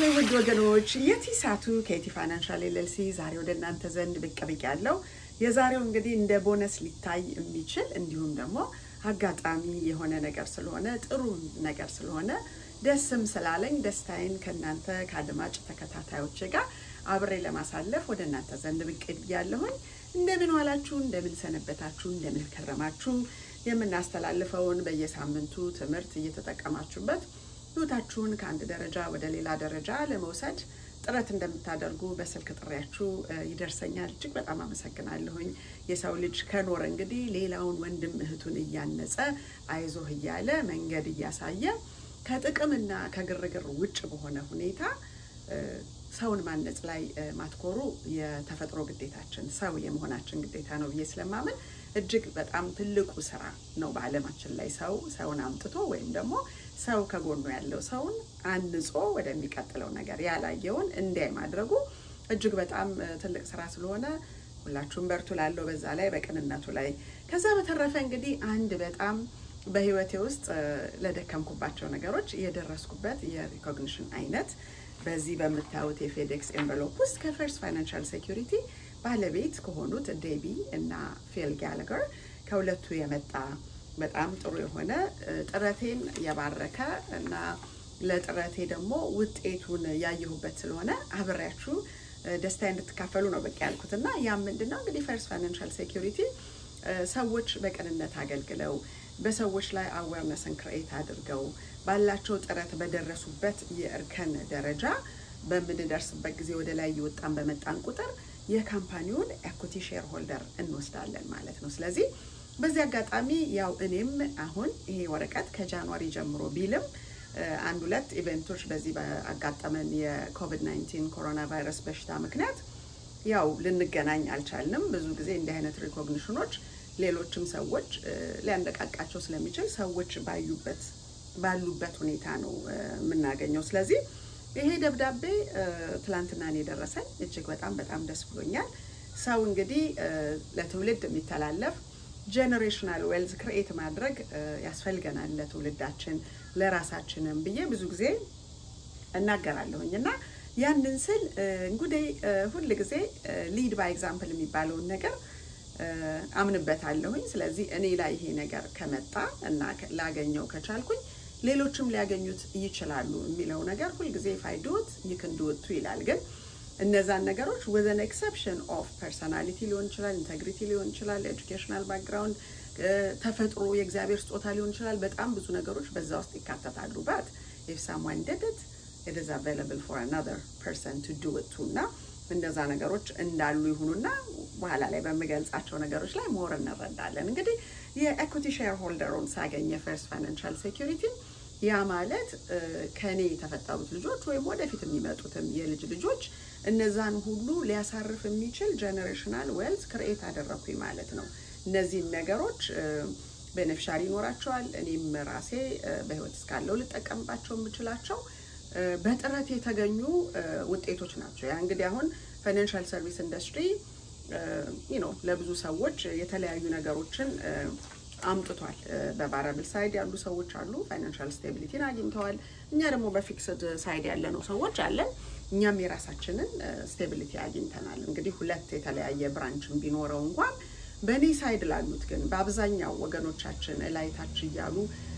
ውድ ወገኖች የቲሳቱ ከቲ ፋይናንሻል ኤልኤልሲ ዛሬ ወደ እናንተ ዘንድ ብቅ ብቅ ያለው የዛሬው እንግዲህ እንደ ቦነስ ሊታይ የሚችል እንዲሁም ደግሞ አጋጣሚ የሆነ ነገር ስለሆነ ጥሩ ነገር ስለሆነ ደስም ስላለኝ ደስታዬን ከእናንተ ከአድማጭ ተከታታዮች ጋር አብሬ ለማሳለፍ ወደ እናንተ ዘንድ ብቅ ብያለሁኝ። እንደምን ዋላችሁ? እንደምን ሰነበታችሁ? እንደምን ከረማችሁ? የምናስተላልፈውን በየሳምንቱ ትምህርት እየተጠቀማችሁበት ህይወታችሁን ከአንድ ደረጃ ወደ ሌላ ደረጃ ለመውሰድ ጥረት እንደምታደርጉ በስልክ ጥሪያችሁ ይደርሰኛል። እጅግ በጣም አመሰግናለሁኝ። የሰው ልጅ ከኖረ እንግዲህ ሌላውን ወንድም እህቱን እያነጸ አይዞህ እያለ መንገድ እያሳየ ከጥቅምና ከግርግር ውጭ በሆነ ሁኔታ ሰውን ማነጽ ላይ ማትኮሩ የተፈጥሮ ግዴታችን ሰው የመሆናችን ግዴታ ነው ብዬ ስለማምን እጅግ በጣም ትልቁ ስራ ነው በዓለማችን ላይ ሰው ሰውን አምጥቶ ወይም ደግሞ ሰው ከጎኑ ያለው ሰውን አንጾ ወደሚቀጥለው ነገር ያላየውን እንዲያይ ማድረጉ እጅግ በጣም ትልቅ ስራ ስለሆነ ሁላችሁም በርቱ ላለው በዛ ላይ በቅንነቱ ላይ ከዛ በተረፈ እንግዲህ አንድ በጣም በህይወቴ ውስጥ ለደከምኩባቸው ነገሮች የደረስኩበት የሪኮግኒሽን አይነት በዚህ በምታዩት የፌዴክስ ኤንቨሎፕ ውስጥ ከፈርስት ፋይናንሻል ሴኩሪቲ ባለቤት ከሆኑት ዴቢ እና ፊል ጋለገር ከሁለቱ የመጣ በጣም ጥሩ የሆነ ጥረቴን የባረከ እና ለጥረቴ ደግሞ ውጤቱን ያየሁበት ስለሆነ አብሬያችሁ ደስታ እንድትካፈሉ ነው በቃ ያልኩት እና ያም ምንድን ነው እንግዲህ ፈርስት ፋይናንሻል ሴኩሪቲ ሰዎች በቅንነት አገልግለው በሰዎች ላይ አዌርነስን ክሬት አድርገው ባላቸው ጥረት በደረሱበት የእርከን ደረጃ በምንደርስበት ጊዜ ወደ ላይ እየወጣን በመጣን ቁጥር የካምፓኒውን ኤኩቲ ሼር ሆልደር እንወስዳለን ማለት ነው። ስለዚህ በዚህ አጋጣሚ ያው እኔም አሁን ይሄ ወረቀት ከጃንዋሪ ጀምሮ ቢልም አንድ ሁለት ኢቨንቶች በዚህ በአጋጠመን የኮቪድ 19 ኮሮና ቫይረስ በሽታ ምክንያት ያው ልንገናኝ አልቻልንም። ብዙ ጊዜ እንዲህ አይነት ሪኮግኒሽኖች ሌሎችም ሰዎች ሊያነቃቃቸው ስለሚችል ሰዎች ባዩበት ባሉበት ሁኔታ ነው የምናገኘው። ስለዚህ ይሄ ደብዳቤ ትላንትና ነው የደረሰኝ። እጅግ በጣም በጣም ደስ ብሎኛል። ሰው እንግዲህ ለትውልድ የሚተላለፍ ጄኔሬሽናል ዌልዝ ክርኤት ማድረግ ያስፈልገናል ለትውልዳችን ለራሳችንም ብዬ ብዙ ጊዜ እናገራለሁኝ እና ያንን ስል እንግዲህ ሁል ጊዜ ሊድ ባይ ኤግዛምፕል የሚባለውን ነገር አምንበታለሁኝ። ስለዚህ እኔ ላይ ይሄ ነገር ከመጣ እና ላገኘው ከቻልኩኝ ሌሎችም ሊያገኙት ይችላሉ የሚለው ነገር ሁልጊዜ ፋይዶት ይክንድወቱ ይላል። ግን እነዛን ነገሮች ወዘን ኤክሰፕሽን ኦፍ ፐርሰናሊቲ ሊሆን ይችላል፣ ኢንቴግሪቲ ሊሆን ይችላል፣ ኤጁኬሽናል ባክግራውንድ፣ ተፈጥሮ፣ የእግዚአብሔር ስጦታ ሊሆን ይችላል። በጣም ብዙ ነገሮች በዛ ውስጥ ይካተታሉ። ባት ኢፍ ሳምዋን ዲድ ኢት ኢት ኢዝ አቬይላብል ፎር አናዘር ፐርሰን ቱ ዱ ኢት ቱ እና እንደዛ ነገሮች እንዳሉ ይሁኑና በኋላ ላይ በምገልጻቸው ነገሮች ላይ ሞር እንረዳለን። እንግዲህ የኤኩቲ ሼር ሆልደሩን ሳገኝ የፈርስት ፋይናንሻል ሴኩሪቲ ያ ማለት ከኔ የተፈጠሩት ልጆች ወይም ወደፊት የሚመጡትም የልጅ ልጆች እነዛን ሁሉ ሊያሳርፍ የሚችል ጀኔሬሽናል ዌልዝ ክርኤት አደረኩኝ ማለት ነው። እነዚህን ነገሮች ቤኔፊሻሪ ይኖራቸዋል። እኔም ራሴ በህይወት እስካለው ልጠቀምባቸው የምችላቸው በጥረት የተገኙ ውጤቶች ናቸው። ያ እንግዲህ አሁን ፋይናንሻል ሰርቪስ ኢንዱስትሪ ነው ለብዙ ሰዎች የተለያዩ ነገሮችን አምጥቷል። በቫራብል ሳይድ ያሉ ሰዎች አሉ፣ ፋይናንሻል ስቴቢሊቲን አግኝተዋል። እኛ ደግሞ በፊክስድ ሳይድ ያለነው ሰዎች አለን። እኛም የራሳችንን ስቴቢሊቲ አግኝተናል። እንግዲህ ሁለት የተለያየ ብራንችን ቢኖረው እንኳን በእኔ ሳይድ ላሉት ግን በአብዛኛው ወገኖቻችን እላይታች እያሉ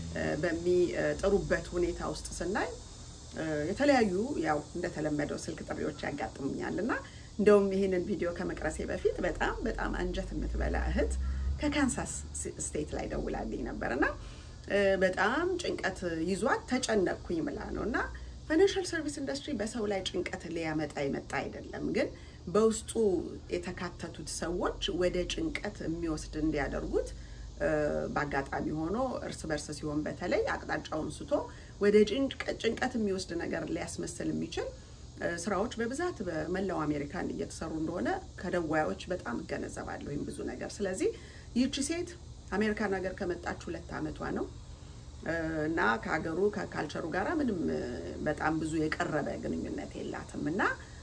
በሚጥሩበት ሁኔታ ውስጥ ስናይ የተለያዩ ያው እንደተለመደው ስልክ ጥሪዎች ያጋጥሙኛል እና እንደውም ይህንን ቪዲዮ ከመቅረሴ በፊት በጣም በጣም አንጀት የምትበላ እህት ከካንሳስ ስቴት ላይ ደውላልኝ ነበር እና በጣም ጭንቀት ይዟት ተጨነቅኩኝ ምላ ነው እና ፋይናንሻል ሰርቪስ ኢንዱስትሪ በሰው ላይ ጭንቀት ሊያመጣ የመጣ አይደለም፣ ግን በውስጡ የተካተቱት ሰዎች ወደ ጭንቀት የሚወስድ እንዲያደርጉት በአጋጣሚ ሆኖ እርስ በርስ ሲሆን በተለይ አቅጣጫውን ስቶ ወደ ጭንቀት የሚወስድ ነገር ሊያስመስል የሚችል ስራዎች በብዛት በመላው አሜሪካን እየተሰሩ እንደሆነ ከደዋዮች በጣም እገነዘባለሁ ወይም ብዙ ነገር። ስለዚህ ይህቺ ሴት አሜሪካን ሀገር ከመጣች ሁለት ዓመቷ ነው እና ከሀገሩ ከካልቸሩ ጋር ምንም በጣም ብዙ የቀረበ ግንኙነት የላትም እና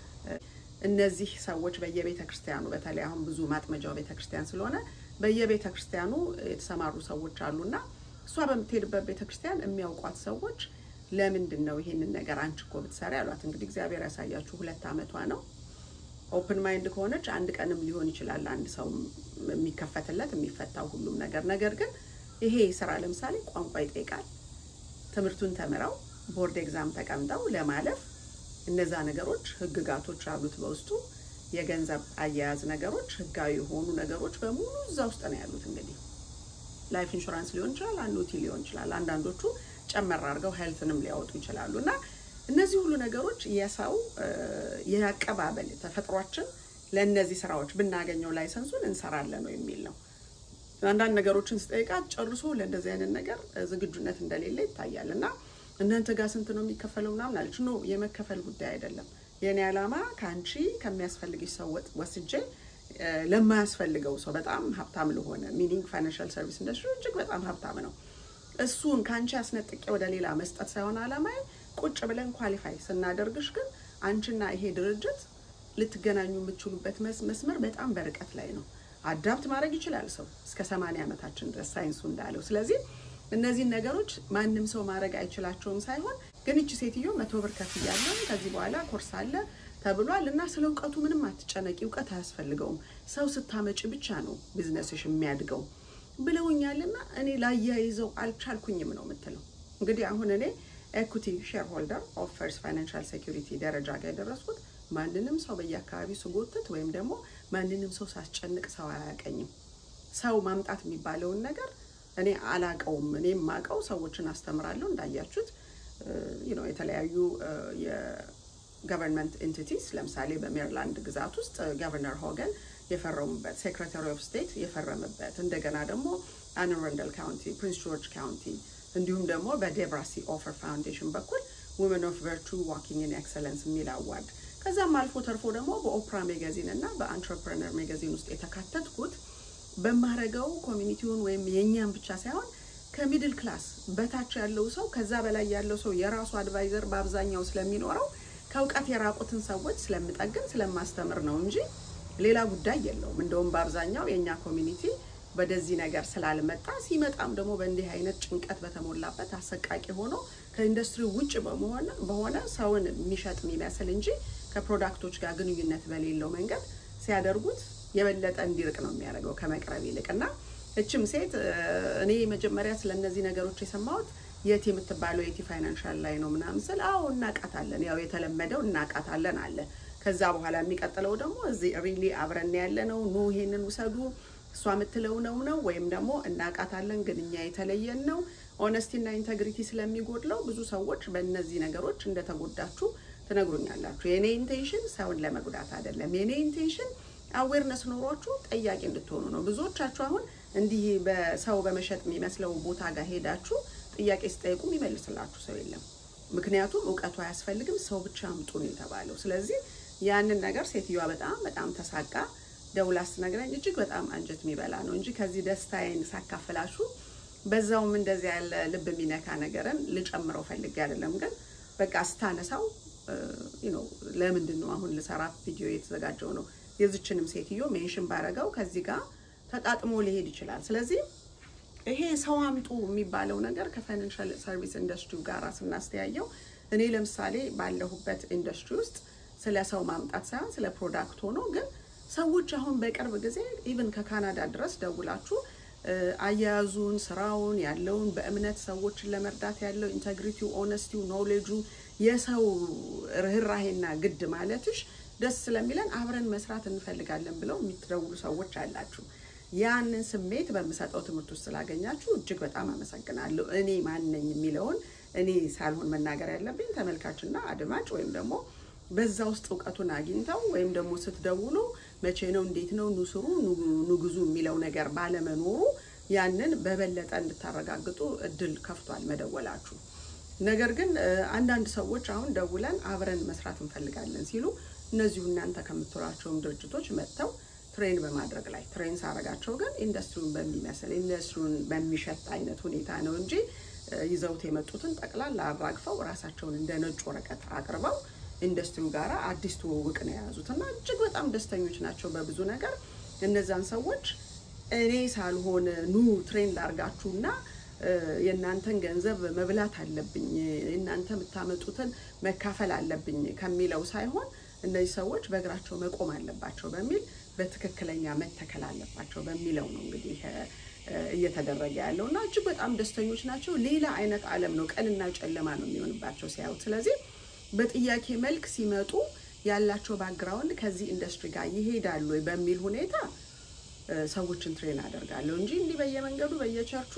እነዚህ ሰዎች በየቤተ ክርስቲያኑ በተለይ አሁን ብዙ ማጥመጃው ቤተ ክርስቲያን ስለሆነ በየቤተ ክርስቲያኑ የተሰማሩ ሰዎች አሉና እሷ በምትሄድበት ቤተ ክርስቲያን የሚያውቋት ሰዎች ለምንድን ነው ይሄንን ነገር አንቺ እኮ ብትሰሪ አሏት። እንግዲህ እግዚአብሔር ያሳያችሁ ሁለት ዓመቷ ነው። ኦፕን ማይንድ ከሆነች አንድ ቀንም ሊሆን ይችላል አንድ ሰው የሚከፈትለት የሚፈታው ሁሉም ነገር። ነገር ግን ይሄ ስራ ለምሳሌ ቋንቋ ይጠይቃል። ትምህርቱን ተምረው ቦርድ ኤግዛም ተቀምጠው ለማለፍ እነዛ ነገሮች ህግጋቶች አሉት በውስጡ የገንዘብ አያያዝ ነገሮች፣ ህጋዊ የሆኑ ነገሮች በሙሉ እዛ ውስጥ ነው ያሉት። እንግዲህ ላይፍ ኢንሹራንስ ሊሆን ይችላል፣ አኑቲ ሊሆን ይችላል። አንዳንዶቹ ጨመር አድርገው ሄልትንም ሊያወጡ ይችላሉ። እና እነዚህ ሁሉ ነገሮች የሰው የአቀባበል ተፈጥሯችን ለእነዚህ ስራዎች ብናገኘው ላይሰንሱን እንሰራለን ነው የሚል ነው። አንዳንድ ነገሮችን ስጠይቃት ጨርሶ ለእንደዚህ አይነት ነገር ዝግጁነት እንደሌለ ይታያል። እና እናንተ ጋር ስንት ነው የሚከፈለው ምናምን አለች። ኖ የመከፈል ጉዳይ አይደለም። የእኔ ዓላማ ከአንቺ ከሚያስፈልግሽ ሰው ወስጄ ለማያስፈልገው ሰው በጣም ሀብታም ለሆነ ሚኒንግ ፋይናንሻል ሰርቪስ ኢንዱስትሪ እጅግ በጣም ሀብታም ነው። እሱን ከአንቺ አስነጥቄ ወደ ሌላ መስጠት ሳይሆን ዓላማዬ ቁጭ ብለን ኳሊፋይ ስናደርግሽ ግን አንቺና ይሄ ድርጅት ልትገናኙ የምትችሉበት መስመር በጣም በርቀት ላይ ነው። አዳፕት ማድረግ ይችላል ሰው እስከ ሰማንያ ዓመታችን ድረስ ሳይንሱ እንዳለው። ስለዚህ እነዚህን ነገሮች ማንም ሰው ማድረግ አይችላቸውም ሳይሆን ግን እቺ ሴትዮ መቶ ብር ከፍያለሁ ከዚህ በኋላ ኮርስ አለ ተብሏል እና ስለ እውቀቱ ምንም አትጨነቂ፣ እውቀት አያስፈልገውም፣ ሰው ስታመጪ ብቻ ነው ቢዝነስሽ የሚያድገው ብለውኛልና እኔ ላያይዘው አልቻልኩኝም ነው የምትለው። እንግዲህ አሁን እኔ ኤኩቲ ሼር ሆልደር ኦፍ ፈርስት ፋይናንሻል ሴኩሪቲ ደረጃ ጋር የደረስኩት ማንንም ሰው በየአካባቢው ስጎትት ወይም ደግሞ ማንንም ሰው ሳስጨንቅ ሰው አያቀኝም። ሰው ማምጣት የሚባለውን ነገር እኔ አላቀውም። እኔ የማቀው ሰዎችን አስተምራለሁ። እንዳያችሁት ነው የተለያዩ የገቨርንመንት ኤንቲቲስ ለምሳሌ በሜሪላንድ ግዛት ውስጥ ገቨርነር ሆገን የፈረሙበት፣ ሴክሬታሪ ኦፍ ስቴት የፈረመበት፣ እንደገና ደግሞ አን አረንደል ካውንቲ፣ ፕሪንስ ጆርጅ ካውንቲ እንዲሁም ደግሞ በዴብራ ሲ ኦፈር ፋውንዴሽን በኩል ውመን ኦፍ ቨርቹ ዋኪንግ ኢን ኤክሰለንስ የሚል አዋርድ ከዛም አልፎ ተርፎ ደግሞ በኦፕራ ሜጋዚን እና በአንትረፕረነር ሜጋዚን ውስጥ የተካተትኩት በማረገው ኮሚኒቲውን ወይም የእኛም ብቻ ሳይሆን ከሚድል ክላስ በታች ያለው ሰው ከዛ በላይ ያለው ሰው የራሱ አድቫይዘር በአብዛኛው ስለሚኖረው ከእውቀት የራቁትን ሰዎች ስለምጠግን ስለማስተምር ነው እንጂ ሌላ ጉዳይ የለውም። እንደውም በአብዛኛው የእኛ ኮሚኒቲ ወደዚህ ነገር ስላልመጣ ሲመጣም ደግሞ በእንዲህ አይነት ጭንቀት በተሞላበት አሰቃቂ ሆኖ ከኢንዱስትሪ ውጭ በሆነ ሰውን የሚሸጥ የሚመስል እንጂ ከፕሮዳክቶች ጋር ግንኙነት በሌለው መንገድ ሲያደርጉት የበለጠ እንዲርቅ ነው የሚያደርገው ከመቅረብ ይልቅ እና እችም ሴት እኔ መጀመሪያ ስለ እነዚህ ነገሮች የሰማሁት የት የምትባለው የቲ ፋይናንሻል ላይ ነው ምናምን ስል አዎ እናቃታለን፣ ያው የተለመደው እናቃታለን አለ። ከዛ በኋላ የሚቀጥለው ደግሞ እዚህ ሪሊ አብረን ያለ ነው ኑ ይሄንን ውሰዱ እሷ የምትለው ነው ነው ወይም ደግሞ እናቃታለን ግን እኛ የተለየን ነው። ኦነስቲና ኢንተግሪቲ ስለሚጎድለው ብዙ ሰዎች በእነዚህ ነገሮች እንደተጎዳችሁ ትነግሩኛላችሁ። የእኔ ኢንቴንሽን ሰውን ለመጉዳት አይደለም። የእኔ ኢንቴንሽን አዌርነስ ኖሯችሁ ጠያቂ እንድትሆኑ ነው። ብዙዎቻችሁ አሁን እንዲህ በሰው በመሸጥ የሚመስለው ቦታ ጋር ሄዳችሁ ጥያቄ ስጠይቁ የሚመልስላችሁ ሰው የለም። ምክንያቱም እውቀቱ አያስፈልግም፣ ሰው ብቻ አምጡ ነው የተባለው። ስለዚህ ያንን ነገር ሴትዮዋ በጣም በጣም ተሳቃ ደውላ ስትነግረኝ እጅግ በጣም አንጀት የሚበላ ነው እንጂ ከዚህ ደስታዬን ሳካፍላችሁ በዛውም እንደዚህ ያለ ልብ የሚነካ ነገርን ልጨምረው ፈልጌ አይደለም። ግን በቃ ስታነሳው ነው ለምንድን ነው አሁን ልሰራ ቪዲዮ የተዘጋጀው ነው የዝችንም ሴትዮ ሜንሽን ባረገው ከዚህ ጋር ተጣጥሞ ሊሄድ ይችላል። ስለዚህ ይሄ ሰው አምጡ የሚባለው ነገር ከፋይናንሻል ሰርቪስ ኢንዱስትሪው ጋር ስናስተያየው እኔ ለምሳሌ ባለሁበት ኢንዱስትሪ ውስጥ ስለ ሰው ማምጣት ሳይሆን ስለ ፕሮዳክት ሆኖ ግን ሰዎች አሁን በቅርብ ጊዜ ኢቭን ከካናዳ ድረስ ደውላችሁ አያያዙን፣ ስራውን ያለውን በእምነት ሰዎችን ለመርዳት ያለው ኢንተግሪቲው፣ ኦነስቲው፣ ኖሌጁ የሰው ርኅራሄና ግድ ማለትሽ ደስ ስለሚለን አብረን መስራት እንፈልጋለን ብለው የሚትደውሉ ሰዎች አላችሁ። ያንን ስሜት በምሰጠው ትምህርት ውስጥ ስላገኛችሁ እጅግ በጣም አመሰግናለሁ። እኔ ማን ነኝ የሚለውን እኔ ሳልሆን መናገር ያለብኝ ተመልካችና አድማጭ ወይም ደግሞ በዛ ውስጥ እውቀቱን አግኝተው ወይም ደግሞ ስትደውሉ መቼ ነው እንዴት ነው ኑስሩ ንጉዙ የሚለው ነገር ባለመኖሩ ያንን በበለጠ እንድታረጋግጡ እድል ከፍቷል መደወላችሁ። ነገር ግን አንዳንድ ሰዎች አሁን ደውለን አብረን መስራት እንፈልጋለን ሲሉ እነዚሁ እናንተ ከምትሏቸውም ድርጅቶች መጥተው ትሬን በማድረግ ላይ ትሬን ሳረጋቸው ግን ኢንዱስትሪውን በሚመስል ኢንዱስትሪውን በሚሸጥ አይነት ሁኔታ ነው እንጂ ይዘውት የመጡትን ጠቅላላ አራግፈው ራሳቸውን እንደ ነጭ ወረቀት አቅርበው ኢንዱስትሪው ጋር አዲስ ትውውቅ ነው የያዙት እና እጅግ በጣም ደስተኞች ናቸው በብዙ ነገር። እነዛን ሰዎች እኔ ሳልሆን ኑ ትሬን ላርጋችሁና የእናንተን ገንዘብ መብላት አለብኝ፣ የእናንተ የምታመጡትን መካፈል አለብኝ ከሚለው ሳይሆን እነዚህ ሰዎች በእግራቸው መቆም አለባቸው በሚል በትክክለኛ መተከል አለባቸው በሚለው ነው እንግዲህ እየተደረገ ያለው እና እጅግ በጣም ደስተኞች ናቸው። ሌላ አይነት ዓለም ነው፣ ቀንና ጨለማ ነው የሚሆንባቸው ሲያዩት። ስለዚህ በጥያቄ መልክ ሲመጡ ያላቸው ባክግራውንድ ከዚህ ኢንዱስትሪ ጋር ይሄዳሉ ወይ በሚል ሁኔታ ሰዎችን ትሬን አደርጋለሁ እንጂ እንዲህ በየመንገዱ በየቸርቹ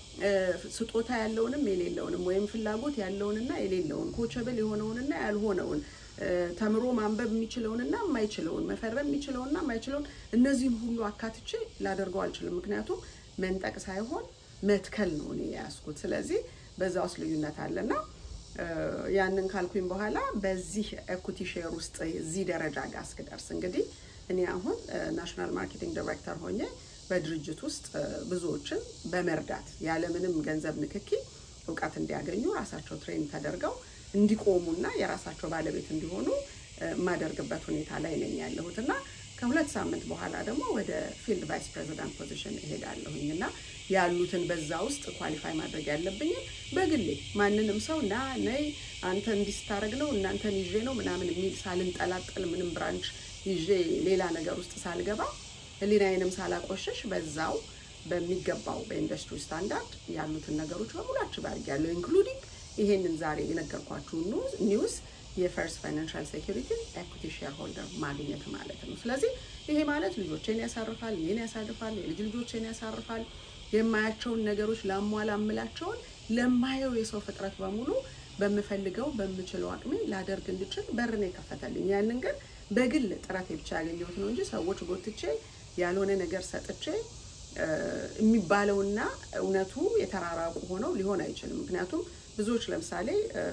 ስጦታ ያለውንም የሌለውንም ወይም ፍላጎት ያለውንና የሌለውን ኮቸብል የሆነውንና ያልሆነውን ተምሮ ማንበብ የሚችለውንና የማይችለውን መፈረም የሚችለውንና የማይችለውን እነዚህን ሁሉ አካትቼ ላደርገው አልችልም። ምክንያቱም መንጠቅ ሳይሆን መትከል ነው እኔ የያዝኩት። ስለዚህ በዛ ውስጥ ልዩነት አለና ያንን ካልኩኝ በኋላ በዚህ ኤኩቲ ሼር ውስጥ እዚህ ደረጃ ጋር እስክደርስ እንግዲህ እኔ አሁን ናሽናል ማርኬቲንግ ዳይሬክተር ሆኜ በድርጅት ውስጥ ብዙዎችን በመርዳት ያለምንም ገንዘብ ንክኪ እውቀት እንዲያገኙ ራሳቸው ትሬን ተደርገው እንዲቆሙና የራሳቸው ባለቤት እንዲሆኑ የማደርግበት ሁኔታ ላይ ነኝ ያለሁት እና ከሁለት ሳምንት በኋላ ደግሞ ወደ ፊልድ ቫይስ ፕሬዚዳንት ፖዚሽን እሄዳለሁኝ እና ያሉትን በዛ ውስጥ ኳሊፋይ ማድረግ ያለብኝን በግሌ ማንንም ሰው ና ነይ አንተ እንዲህ ስታደርግ ነው እናንተን ይዤ ነው ምናምን የሚል ሳልንጠላጠል ምንም ብራንች ይዤ ሌላ ነገር ውስጥ ሳልገባ ሕሊናዬንም ሳላቆሸሽ በዛው በሚገባው በኢንዱስትሪ ስታንዳርድ ያሉትን ነገሮች በሙሉ አችብ አድርጊያለሁ ኢንክሉዲንግ ይሄንን ዛሬ የነገርኳችሁ ኒውስ የፈርስት ፋይናንሻል ሴኩሪቲ ኤኩቲ ሼር ሆልደር ማግኘት ማለት ነው። ስለዚህ ይሄ ማለት ልጆቼን ያሳርፋል፣ እኔን ያሳርፋል፣ የልጅ ልጆቼን ያሳርፋል። የማያቸውን ነገሮች ላሟላ እምላቸውን ለማየው የሰው ፍጥረት በሙሉ በምፈልገው በምችለው አቅሜ ላደርግ እንድችል በር ነው የከፈተልኝ። ያንን ግን በግል ጥረቴ ብቻ ያገኘሁት ነው እንጂ ሰዎች ጎትቼ ያልሆነ ነገር ሰጥቼ የሚባለውና እውነቱ የተራራቁ ሆነው ሊሆን አይችልም። ምክንያቱም ብዙዎች ለምሳሌ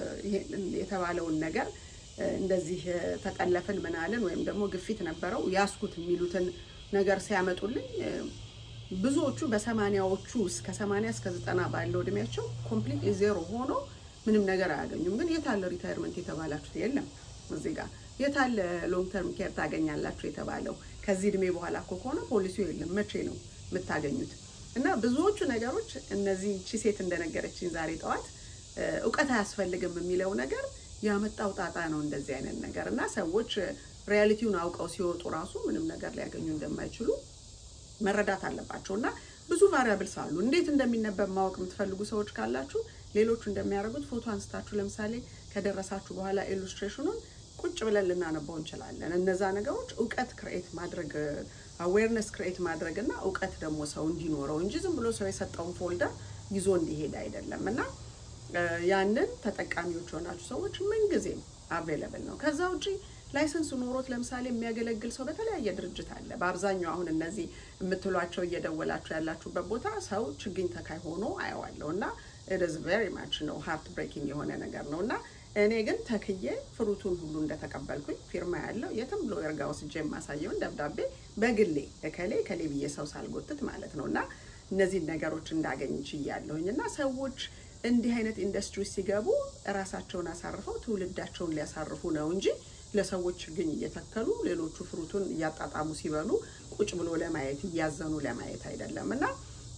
የተባለውን ነገር እንደዚህ ተጠለፍን ምናልን ወይም ደግሞ ግፊት ነበረው ያስኩት የሚሉትን ነገር ሲያመጡልኝ ብዙዎቹ በሰማኒያዎቹ እስከ ሰማኒያ እስከ ዘጠና ባለው እድሜያቸው ኮምፕሊት ዜሮ ሆኖ ምንም ነገር አያገኙም። ግን የታለ ሪታይርመንት የተባላችሁት? የለም እዚህ ጋር የታለ ሎንግ ተርም ኬር ታገኛላችሁ የተባለው? ከዚህ እድሜ በኋላ እኮ ከሆነ ፖሊሲው የለም። መቼ ነው የምታገኙት? እና ብዙዎቹ ነገሮች እነዚህ ቺ ሴት እንደነገረችኝ ዛሬ ጠዋት እውቀት አያስፈልግም የሚለው ነገር ያመጣው ጣጣ ነው። እንደዚህ አይነት ነገር እና ሰዎች ሪያሊቲውን አውቀው ሲወጡ ራሱ ምንም ነገር ሊያገኙ እንደማይችሉ መረዳት አለባቸው። እና ብዙ ቫሪያብልስ አሉ። እንዴት እንደሚነበብ ማወቅ የምትፈልጉ ሰዎች ካላችሁ ሌሎቹ እንደሚያደርጉት ፎቶ አንስታችሁ ለምሳሌ ከደረሳችሁ በኋላ ኢሉስትሬሽኑን ቁጭ ብለን ልናነባው እንችላለን። እነዛ ነገሮች እውቀት ክሬኤት ማድረግ አዌርነስ ክሬኤት ማድረግ እና እውቀት ደግሞ ሰው እንዲኖረው እንጂ ዝም ብሎ ሰው የሰጠውን ፎልደር ይዞ እንዲሄድ አይደለም እና ያንን ተጠቃሚዎች የሆናችሁ ሰዎች ምንጊዜም አቬለብል ነው። ከዛ ውጪ ላይሰንስ ኖሮት ለምሳሌ የሚያገለግል ሰው በተለያየ ድርጅት አለ። በአብዛኛው አሁን እነዚህ የምትሏቸው እየደወላችሁ ያላችሁበት ቦታ ሰው ችግኝ ተካይ ሆኖ አየዋለሁ እና ኢትስ ቬሪ ማች ነው ሃርት ብሬኪንግ የሆነ ነገር ነው እና እኔ ግን ተክዬ ፍሩቱን ሁሉ እንደተቀበልኩኝ ፊርማ ያለው የትም ብሎ የርጋ ወስጄ የማሳየውን ደብዳቤ በግሌ እከሌ ከሌ ብዬ ሰው ሳልጎትት ማለት ነው እና እነዚህን ነገሮች እንዳገኝ ችያለሁኝ እና ሰዎች እንዲህ አይነት ኢንዱስትሪ ሲገቡ እራሳቸውን አሳርፈው ትውልዳቸውን ሊያሳርፉ ነው እንጂ ለሰዎች ችግኝ እየተከሉ ሌሎቹ ፍሩቱን እያጣጣሙ ሲበሉ ቁጭ ብሎ ለማየት እያዘኑ ለማየት አይደለም እና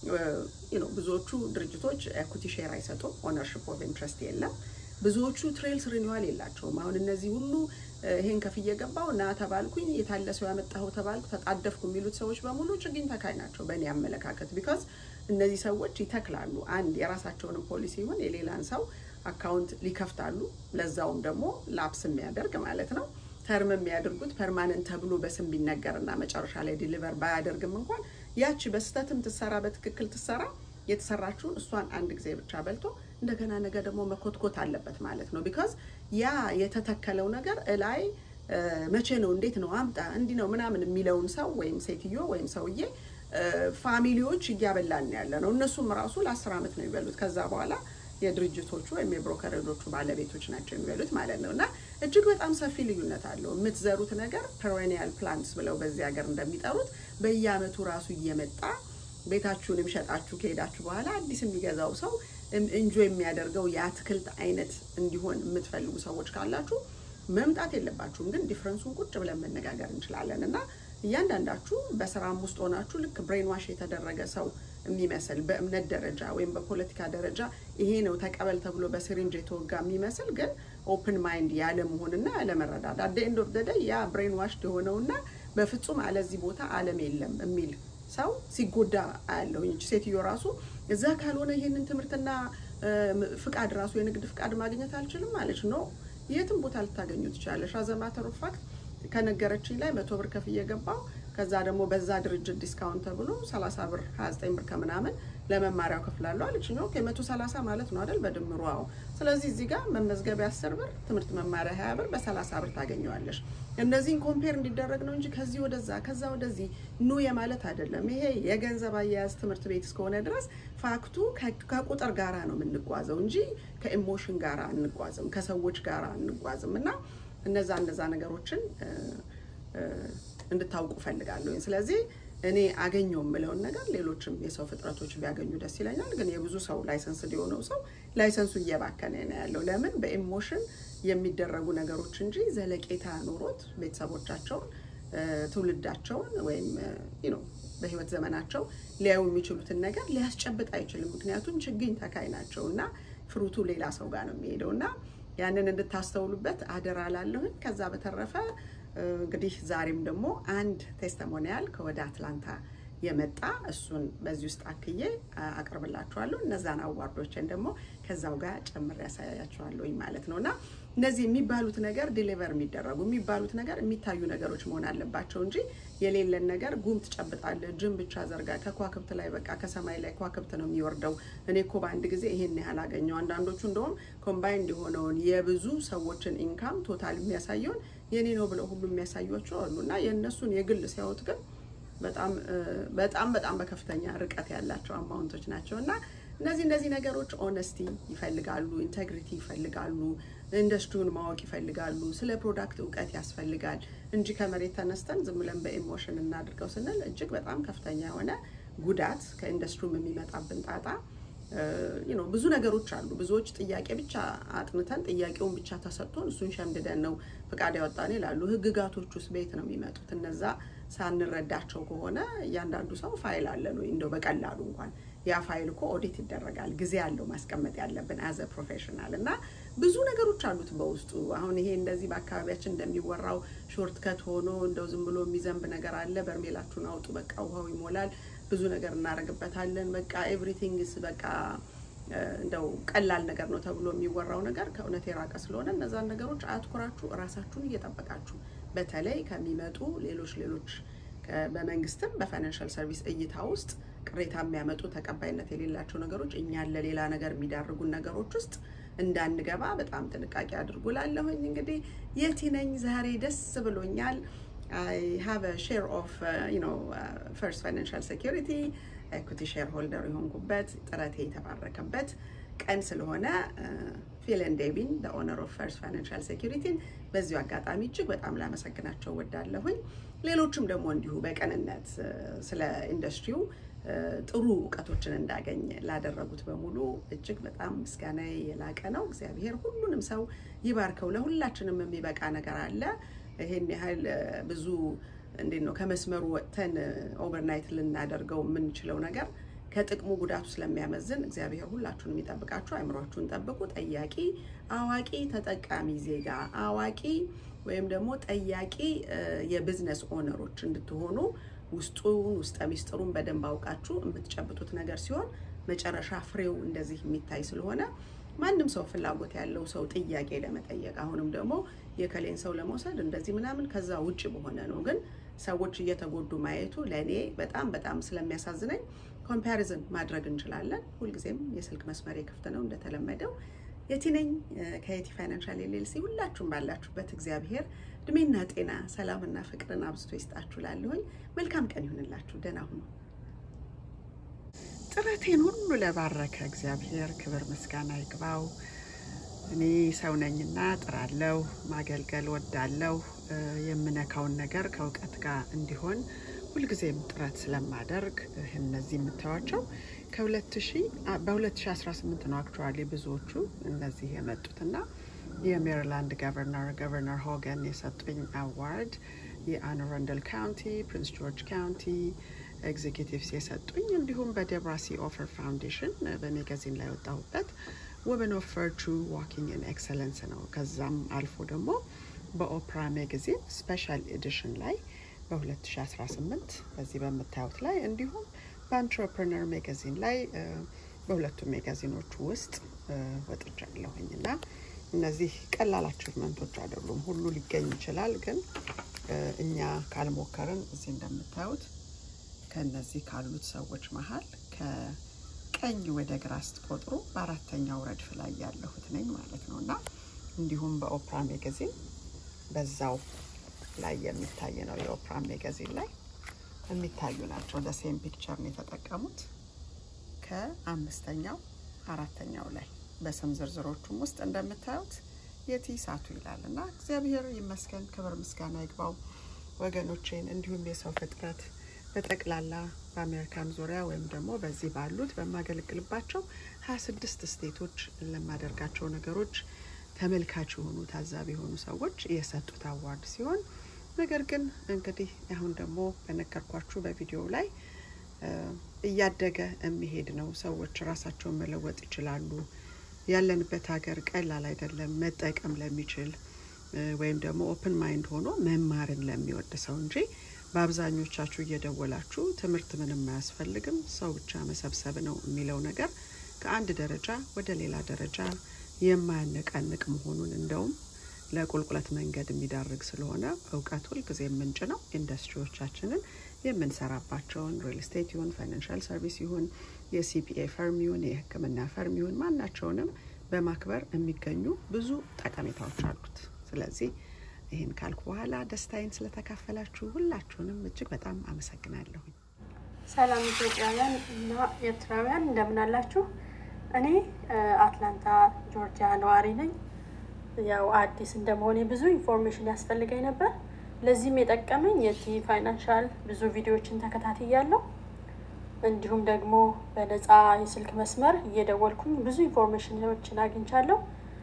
ብዙዎቹ ድርጅቶች ኤኩቲ ሼር አይሰጡም። ኦነርሽፕ ኦፍ ኢንትረስት የለም። ብዙዎቹ ትሬልስ ሪኒዋል የላቸውም። አሁን እነዚህ ሁሉ ይሄን ከፍዬ ገባው እና ተባልኩኝ የታለ ሰው ያመጣው ተባልኩ ተጣደፍኩ የሚሉት ሰዎች በሙሉ ችግኝ ተካይ ናቸው በእኔ አመለካከት። ቢካዝ እነዚህ ሰዎች ይተክላሉ። አንድ የራሳቸውንም ፖሊሲ ይሁን የሌላን ሰው አካውንት ሊከፍታሉ። ለዛውም ደግሞ ላፕስ የሚያደርግ ማለት ነው። ተርም የሚያደርጉት ፐርማነንት ተብሎ በስም ቢነገርና መጨረሻ ላይ ዲሊቨር ባያደርግም እንኳን ያቺ በስህተትም ትሰራ በትክክል ትሰራ የተሰራችውን እሷን አንድ ጊዜ ብቻ በልቶ እንደገና ነገ ደግሞ መኮትኮት አለበት ማለት ነው። ቢካዝ ያ የተተከለው ነገር እላይ መቼ ነው እንዴት ነው አምጣ እንዲህ ነው ምናምን የሚለውን ሰው ወይም ሴትዮ ወይም ሰውዬ ፋሚሊዎች እያበላን ያለ ነው። እነሱም ራሱ ለአስር ዓመት ነው የሚበሉት። ከዛ በኋላ የድርጅቶቹ ወይም የብሮከሬጆቹ ባለቤቶች ናቸው የሚበሉት ማለት ነው። እና እጅግ በጣም ሰፊ ልዩነት አለው። የምትዘሩት ነገር ፔሬኒያል ፕላንትስ ብለው በዚህ ሀገር እንደሚጠሩት በየአመቱ ራሱ እየመጣ ቤታችሁንም ሸጣችሁ ከሄዳችሁ በኋላ አዲስ የሚገዛው ሰው እንጆ የሚያደርገው የአትክልት አይነት እንዲሆን የምትፈልጉ ሰዎች ካላችሁ መምጣት የለባችሁም። ግን ዲፍረንሱን ቁጭ ብለን መነጋገር እንችላለን እና እያንዳንዳችሁ በስራም ውስጥ ሆናችሁ ልክ ብሬን ዋሽ የተደረገ ሰው የሚመስል በእምነት ደረጃ ወይም በፖለቲካ ደረጃ ይሄ ነው ተቀበል ተብሎ በሲሪንጅ የተወጋ የሚመስል ግን ኦፕን ማይንድ ያለ መሆንና ያለ መረዳት አደ ኤንድ ኦፍ ዘ ዴይ ያ ብሬን ዋሽድ የሆነውና በፍጹም አለዚህ ቦታ ዓለም የለም የሚል ሰው ሲጎዳ አያለሁ። ይህች ሴትዮ ራሱ እዛ ካልሆነ ይሄንን ትምህርትና ፍቃድ ራሱ የንግድ ፍቃድ ማግኘት አልችልም አለች። ኖ የትም ቦታ ልታገኙ ትችላለሽ። አዘማተሩ ፋክት ከነገረችኝ ላይ መቶ ብር ከፍዬ ገባው። ከዛ ደግሞ በዛ ድርጅት ዲስካውንት ተብሎ 30 ብር 29 ብር ከምናምን ለመማሪያው ከፍላለሁ አለችኝ። ኦኬ መቶ 30 ማለት ነው አይደል? በድምሩ አዎ። ስለዚህ እዚህ ጋር መመዝገቢያ 10 ብር፣ ትምህርት መማሪያ 20 ብር፣ በ30 ብር ታገኘዋለሽ። እነዚህን ኮምፔር እንዲደረግ ነው እንጂ ከዚህ ወደዛ ከዛ ወደዚህ ኑ የማለት አይደለም። ይሄ የገንዘብ አያያዝ ትምህርት ቤት እስከሆነ ድረስ ፋክቱ ከቁጥር ጋራ ነው የምንጓዘው እንጂ ከኢሞሽን ጋራ አንጓዝም፣ ከሰዎች ጋራ አንጓዝም እና እነዛ እነዛ ነገሮችን እንድታውቁ ፈልጋለሁ። ስለዚህ እኔ አገኘው የምለውን ነገር ሌሎችም የሰው ፍጥረቶች ቢያገኙ ደስ ይለኛል። ግን የብዙ ሰው ላይሰንስ ሊሆነው ሰው ላይሰንሱ እየባከነ ነው ያለው። ለምን በኢሞሽን የሚደረጉ ነገሮች እንጂ ዘለቄታ ኖሮት ቤተሰቦቻቸውን፣ ትውልዳቸውን ወይም ነው በህይወት ዘመናቸው ሊያዩ የሚችሉትን ነገር ሊያስጨብጥ አይችልም። ምክንያቱም ችግኝ ተካይ ናቸው እና ፍሩቱ ሌላ ሰው ጋር ነው የሚሄደው እና ያንን እንድታስተውሉበት አደራ ላለሁኝ። ከዛ በተረፈ እንግዲህ ዛሬም ደግሞ አንድ ቴስቲሞኒያል ከወደ አትላንታ የመጣ እሱን በዚህ ውስጥ አክዬ አቅርብላችኋለሁ። እነዛን አዋርዶችን ደግሞ ከዛው ጋር ጨምሬ ያሳያችኋለሁኝ ማለት ነው እና እነዚህ የሚባሉት ነገር ዲሊቨር የሚደረጉ የሚባሉት ነገር የሚታዩ ነገሮች መሆን አለባቸው እንጂ የሌለን ነገር ጉም ትጨብጣለህ፣ ጅም ብቻ ዘርጋ፣ ከኳክብት ላይ በቃ ከሰማይ ላይ ኳክብት ነው የሚወርደው። እኔ እኮ በአንድ ጊዜ ይሄን ያህል አገኘው። አንዳንዶቹ እንደውም ኮምባይንድ የሆነውን የብዙ ሰዎችን ኢንካም ቶታል የሚያሳየውን የኔ ነው ብለው ሁሉ የሚያሳዩቸው አሉ እና የእነሱን የግል ሲያዩት ግን በጣም በጣም በጣም በከፍተኛ ርቀት ያላቸው አማውንቶች ናቸው እና እነዚህ እነዚህ ነገሮች ኦነስቲ ይፈልጋሉ፣ ኢንቴግሪቲ ይፈልጋሉ፣ ኢንዱስትሪውን ማወቅ ይፈልጋሉ፣ ስለ ፕሮዳክት እውቀት ያስፈልጋል እንጂ ከመሬት ተነስተን ዝም ብለን በኢሞሽን እናድርገው ስንል እጅግ በጣም ከፍተኛ የሆነ ጉዳት ከኢንዱስትሪውም የሚመጣብን ጣጣ ነው። ብዙ ነገሮች አሉ። ብዙዎች ጥያቄ ብቻ አጥንተን ጥያቄውን ብቻ ተሰጥቶን እሱን ሸምድደን ነው ፍቃድ ያወጣን ይላሉ። ህግጋቶች ውስጥ ቤት ነው የሚመጡት። እነዛ ሳንረዳቸው ከሆነ እያንዳንዱ ሰው ፋይል አለን ወይ እንደው በቀላሉ እንኳን ያ ፋይል እኮ ኦዲት ይደረጋል። ጊዜ ያለው ማስቀመጥ ያለብን አዘ ፕሮፌሽናል እና ብዙ ነገሮች አሉት በውስጡ። አሁን ይሄ እንደዚህ በአካባቢያችን እንደሚወራው ሾርት ከት ሆኖ እንደው ዝም ብሎ የሚዘንብ ነገር አለ። በርሜላችሁን አውጡ፣ በቃ ውሃው ይሞላል፣ ብዙ ነገር እናደርግበታለን፣ በቃ ኤቭሪቲንግስ በቃ እንደው ቀላል ነገር ነው ተብሎ የሚወራው ነገር ከእውነት የራቀ ስለሆነ እነዛን ነገሮች አትኩራችሁ እራሳችሁን እየጠበቃችሁ በተለይ ከሚመጡ ሌሎች ሌሎች በመንግስትም በፋይናንሻል ሰርቪስ እይታ ውስጥ ቅሬታ የሚያመጡ ተቀባይነት የሌላቸው ነገሮች እኛን ለሌላ ነገር የሚዳርጉን ነገሮች ውስጥ እንዳንገባ በጣም ጥንቃቄ አድርጉ። ላለሁኝ እንግዲህ የቲ ነኝ ዛሬ ደስ ብሎኛል። አይ ሃቭ ሼር ኦፍ ፈርስት ፋይናንሻል ሴኪሪቲ ኤኩቲ ሼር ሆልደር የሆንኩበት ጥረቴ የተባረከበት ቀን ስለሆነ ፊለን ዴቪን ኦነር ኦፍ ፈርስት ፋይናንሻል ሴኪሪቲን በዚሁ አጋጣሚ እጅግ በጣም ላመሰግናቸው ወዳለሁኝ። ሌሎችም ደግሞ እንዲሁ በቅንነት ስለ ኢንዱስትሪው ጥሩ እውቀቶችን እንዳገኝ ላደረጉት በሙሉ እጅግ በጣም ምስጋና የላቀ ነው። እግዚአብሔር ሁሉንም ሰው ይባርከው። ለሁላችንም የሚበቃ ነገር አለ። ይሄን ያህል ብዙ እንዴት ነው ከመስመሩ ወጥተን ኦቨርናይት ልናደርገው የምንችለው ነገር ከጥቅሙ ጉዳቱ ስለሚያመዝን እግዚአብሔር ሁላችሁንም የሚጠብቃችሁ፣ አይምሯችሁን ጠብቁ። ጠያቂ አዋቂ ተጠቃሚ ዜጋ አዋቂ ወይም ደግሞ ጠያቂ የቢዝነስ ኦነሮች እንድትሆኑ ውስጡን ውስጠ ሚስጥሩን በደንብ አውቃችሁ የምትጨብጡት ነገር ሲሆን መጨረሻ ፍሬው እንደዚህ የሚታይ ስለሆነ ማንም ሰው ፍላጎት ያለው ሰው ጥያቄ ለመጠየቅ አሁንም ደግሞ የከሌን ሰው ለመውሰድ እንደዚህ ምናምን ከዛ ውጭ በሆነ ነው። ግን ሰዎች እየተጎዱ ማየቱ ለእኔ በጣም በጣም ስለሚያሳዝነኝ ኮምፓሪዝን ማድረግ እንችላለን። ሁልጊዜም የስልክ መስመሬ ክፍት ነው እንደተለመደው። የቲ ነኝ ከየቲ ፋይናንሻል ኤልኤልሲ። ሁላችሁም ባላችሁበት እግዚአብሔር እድሜና ጤና ሰላምና ፍቅርን አብዝቶ ይስጣችሁ። ላለሁኝ መልካም ቀን ይሁንላችሁ። ደህና ሁኑ። ጥረቴን ሁሉ ለባረከ እግዚአብሔር ክብር ምስጋና ይግባው። እኔ ሰው ነኝና ጥራለሁ፣ ማገልገል ወዳለሁ። የምነካውን ነገር ከእውቀት ጋር እንዲሆን ሁልጊዜም ጥረት ስለማደርግ እነዚህ የምታዩቸው በ2018 ነው አክቹዋሊ ብዙዎቹ እነዚህ የመጡትና የሜሪላንድ ገቨርነር ገቨርነር ሆገን የሰጡኝ አዋርድ የአን አራንደል ካውንቲ፣ ፕሪንስ ጆርጅ ካውንቲ ኤግዚኪቲቭስ የሰጡኝ እንዲሁም በዴብራሲ ኦፈር ፋውንዴሽን በሜጋዚን ላይ ወጣሁበት ውመን ኦፍ ቨርቹ ዋኪንግ ኢን ኤክሰለንስ ነው። ከዛም አልፎ ደግሞ በኦፕራ ሜጋዚን ስፔሻል ኤዲሽን ላይ በ2018 በዚህ በምታዩት ላይ እንዲሁም በአንትረፕረነር ሜጋዚን ላይ በሁለቱም ሜጋዚኖች ውስጥ ወጥቻለሁኝ እና እነዚህ ቀላል አቺቭመንቶች አይደሉም። ሁሉ ሊገኝ ይችላል፣ ግን እኛ ካልሞከርን እዚህ እንደምታዩት ከነዚህ ካሉት ሰዎች መሀል ከቀኝ ወደ ግራ ስትቆጥሩ በአራተኛው ረድፍ ላይ ያለሁት ነኝ ማለት ነው እና እንዲሁም በኦፕራ ሜጋዚን በዛው ላይ የሚታይ ነው። የኦፕራ ሜጋዚን ላይ የሚታዩ ናቸው። ለሴም ፒክቸር ነው የተጠቀሙት። ከአምስተኛው አራተኛው ላይ በስም ዝርዝሮቹም ውስጥ እንደምታዩት የቲ ሳቱ ይላል እና እግዚአብሔር ይመስገን፣ ክብር ምስጋና ይግባው ወገኖቼን፣ እንዲሁም የሰው ፍጥረት በጠቅላላ በአሜሪካን ዙሪያ ወይም ደግሞ በዚህ ባሉት በማገለግልባቸው ሀያ ስድስት ስቴቶች ለማደርጋቸው ነገሮች ተመልካች የሆኑ ታዛቢ የሆኑ ሰዎች የሰጡት አዋርድ ሲሆን ነገር ግን እንግዲህ አሁን ደግሞ በነገርኳችሁ በቪዲዮ ላይ እያደገ የሚሄድ ነው። ሰዎች ራሳቸውን መለወጥ ይችላሉ። ያለንበት ሀገር ቀላል አይደለም። መጠቀም ለሚችል ወይም ደግሞ ኦፕን ማይንድ ሆኖ መማርን ለሚወድ ሰው እንጂ በአብዛኞቻችሁ እየደወላችሁ ትምህርት ምንም አያስፈልግም ሰው ብቻ መሰብሰብ ነው የሚለው ነገር ከአንድ ደረጃ ወደ ሌላ ደረጃ የማያነቃንቅ መሆኑን እንደውም ለቁልቁለት መንገድ የሚዳርግ ስለሆነ እውቀት ሁልጊዜ ምንጭ ነው። ኢንዱስትሪዎቻችንን የምንሰራባቸውን ሪል ስቴት ይሁን ፋይናንሻል ሰርቪስ ይሁን የሲፒኤ ፈርም ይሁን የሕክምና ፈርም ይሁን ማናቸውንም በማክበር የሚገኙ ብዙ ጠቀሜታዎች አሉት። ስለዚህ ይህን ካልኩ በኋላ ደስታዬን ስለተካፈላችሁ ሁላችሁንም እጅግ በጣም አመሰግናለሁኝ። ሰላም ኢትዮጵያውያን እና ኤርትራውያን እንደምን አላችሁ? እኔ አትላንታ ጆርጂያ ነዋሪ ነኝ። ያው አዲስ እንደመሆኔ ብዙ ኢንፎርሜሽን ያስፈልገኝ ነበር። ለዚህም የጠቀመኝ የቲ ፋይናንሻል ብዙ ቪዲዮዎችን ተከታትያለሁ። እንዲሁም ደግሞ በነፃ የስልክ መስመር እየደወልኩኝ ብዙ ኢንፎርሜሽኖችን አግኝቻለሁ።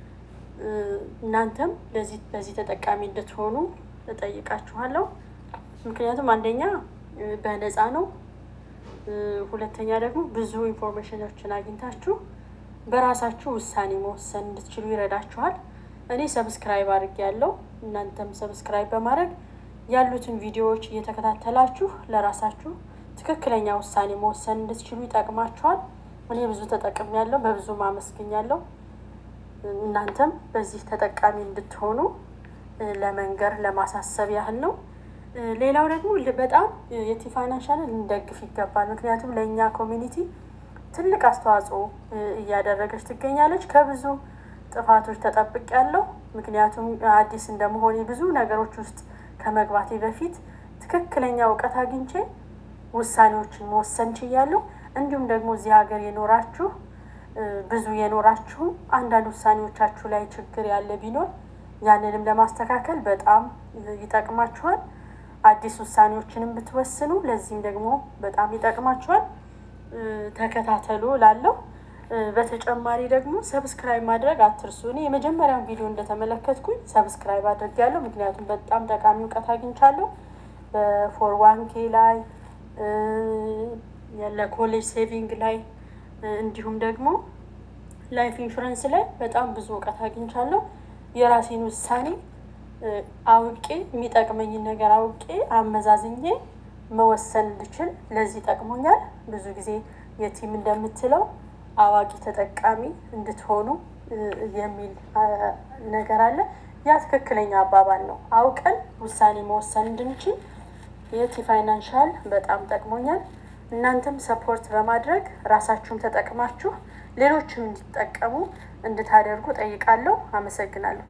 እናንተም ለዚህ በዚህ ተጠቃሚ እንድትሆኑ እጠይቃችኋለሁ። ምክንያቱም አንደኛ በነፃ ነው፣ ሁለተኛ ደግሞ ብዙ ኢንፎርሜሽኖችን አግኝታችሁ በራሳችሁ ውሳኔ መወሰን እንድትችሉ ይረዳችኋል። እኔ ሰብስክራይብ አድርጌ ያለው እናንተም ሰብስክራይብ በማድረግ ያሉትን ቪዲዮዎች እየተከታተላችሁ ለራሳችሁ ትክክለኛ ውሳኔ መወሰን እንድትችሉ ይጠቅማችኋል። እኔ ብዙ ተጠቅም ያለው በብዙ ማመስገኛለሁ። እናንተም በዚህ ተጠቃሚ እንድትሆኑ ለመንገር ለማሳሰብ ያህል ነው። ሌላው ደግሞ በጣም የቲ ፋይናንሻልን ልንደግፍ ይገባል። ምክንያቱም ለእኛ ኮሚኒቲ ትልቅ አስተዋጽኦ እያደረገች ትገኛለች። ከብዙ ጥፋቶች ተጠብቅ ያለው ምክንያቱም አዲስ እንደመሆኔ ብዙ ነገሮች ውስጥ ከመግባቴ በፊት ትክክለኛ እውቀት አግኝቼ ውሳኔዎችን መወሰን ችያለሁ። እንዲሁም ደግሞ እዚህ ሀገር የኖራችሁ ብዙ የኖራችሁ አንዳንድ ውሳኔዎቻችሁ ላይ ችግር ያለ ቢኖር ያንንም ለማስተካከል በጣም ይጠቅማችኋል። አዲስ ውሳኔዎችንም ብትወስኑ ለዚህም ደግሞ በጣም ይጠቅማችኋል። ተከታተሉ ላለው በተጨማሪ ደግሞ ሰብስክራይብ ማድረግ አትርሱ። እኔ የመጀመሪያውን ቪዲዮ እንደተመለከትኩኝ ሰብስክራይብ አድርጌያለሁ። ምክንያቱም በጣም ጠቃሚ እውቀት አግኝቻለሁ። በፎር ዋን ኬ ላይ ለኮሌጅ ሴቪንግ ላይ እንዲሁም ደግሞ ላይፍ ኢንሹረንስ ላይ በጣም ብዙ እውቀት አግኝቻለሁ። የራሴን ውሳኔ አውቄ የሚጠቅመኝን ነገር አውቄ አመዛዝኜ መወሰን እንድችል ለዚህ ጠቅሞኛል። ብዙ ጊዜ የቲም እንደምትለው አዋቂ ተጠቃሚ እንድትሆኑ የሚል ነገር አለ። ያ ትክክለኛ አባባል ነው። አውቀን ውሳኔ መወሰን እንድንችል የቲ ፋይናንሻል በጣም ጠቅሞኛል። እናንተም ሰፖርት በማድረግ ራሳችሁን ተጠቅማችሁ ሌሎችም እንዲጠቀሙ እንድታደርጉ ጠይቃለሁ። አመሰግናለሁ።